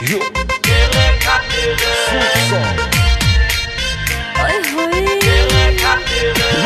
Yo, Ôi hôi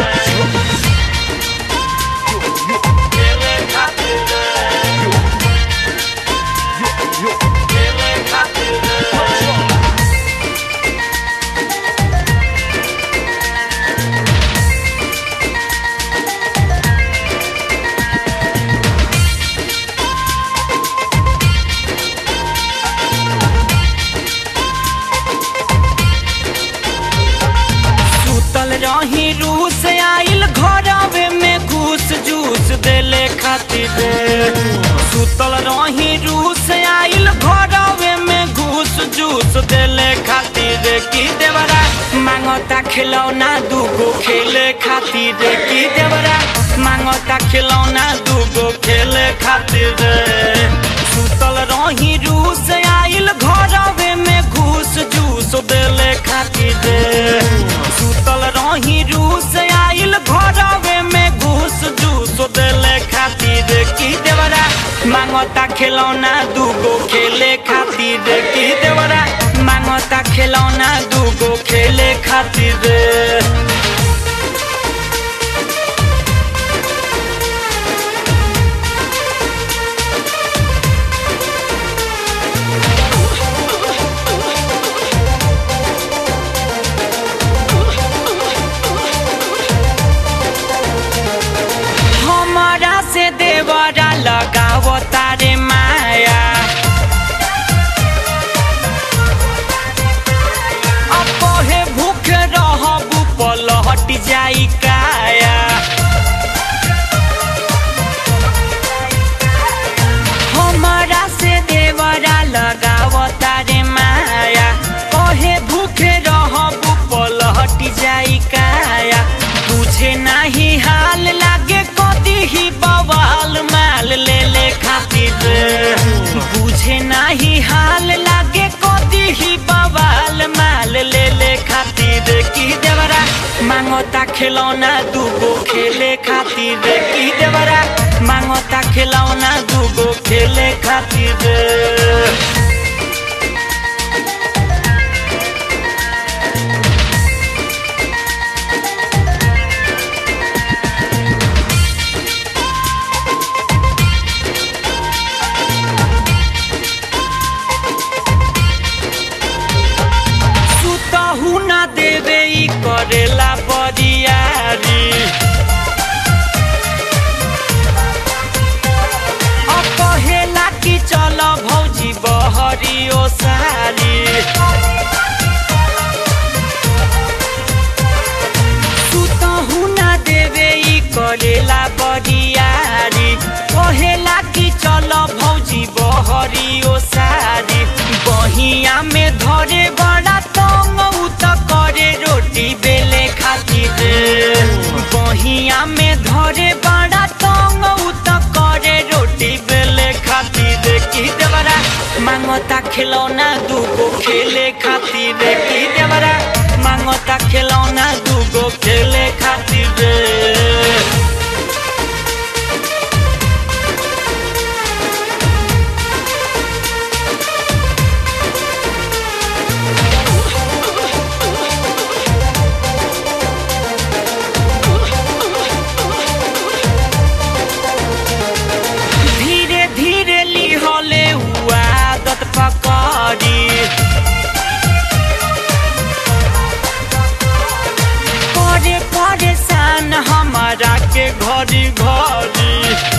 सुतल रही रूस आइल घरवे में घूस जूस देले खातिर सुतल रही रूस आइल घरवे में घूस जूस देले खातिर की देवरा मांगता खिलौना दूगो खेले खातिर की देवरा मांगता खिलौना दूगो खेले खातिर सुतल रही रूस आइल घरवे में घूस जूस देले खातिर सुतल रही रूस आइल घरवे में घूस जूस देले खातिर की देवरा मांगता खिलौना दूगो खेले खातिर की देवरा मांगता खिलौना दूगो खेले खातिर हमारा से देवरा लगाव तारे माया अब कहे भूख रहबू पलहट जाई काया हमारा से देवरा लगाव तारे माया कहे भूखे रहबू पलहट जाई काया तुझे नाही हाल लागे कदी ही बवाल माल ले ले खातिर बुझे नाही हाल लागे कदी ही बवाल माल ले ले खातिर की देवरा मांगता खिलौना दूगो खेले खातिर की देवरा मांगता खिलौना दूगो खेले खातिर सुतहु ना देवे ई करेला बरियारी अब कहेला कि चल भौजी बहरी ओ सारी सुतहु ना देवे ई करेला बरियारी कहेला कि चल भौजी बहरी ओ सारी बहिया में धरे बड़ा तंग उ त करे रोटी बेले खातिर बहिया में धरे बड़ा तंग उ त करे रोटी बेले खातिर की देवरा मांगता खिलौना दूगो खेले खातिर की देवरा मांगता खिलौना दूगो खेले खातिर धीरे धीरे लिहले हुआ आदत पकड़ी करे परेशान हमारा के घड़ी घड़ी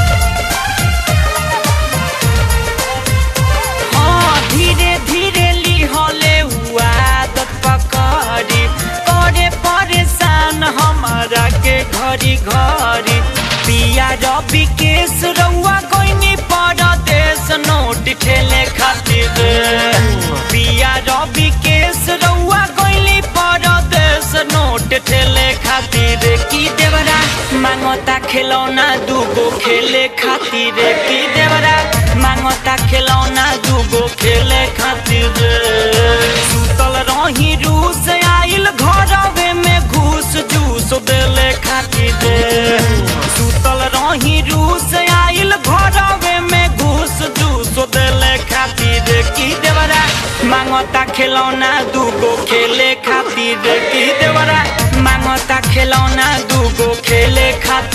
हाँ धीरे धीरे लिहले हुआ आदत पकड़ी करे परेशान हमारा के घड़ी घड़ी पिया रवि केस रउआ कोइनी परदेश नोट खेले खातिर पिया रवि केस रउआ कोइनी परदेश नोट खेले खातिर की देवरा मांगता खिलौना दूगो खेले खातिर की देवरा मांगता खिलौना दूगो खेले खातिर सुतल रही रूस आइल घरवे में घूस जूस देले खातिर सुतल रही रूस आइल घरवे में घूस जूस देले खातिर की देवरा मांगता खिलौना दूगो खेले खातिर की देवरा मांगता खिलौना दूगो खेले खातिर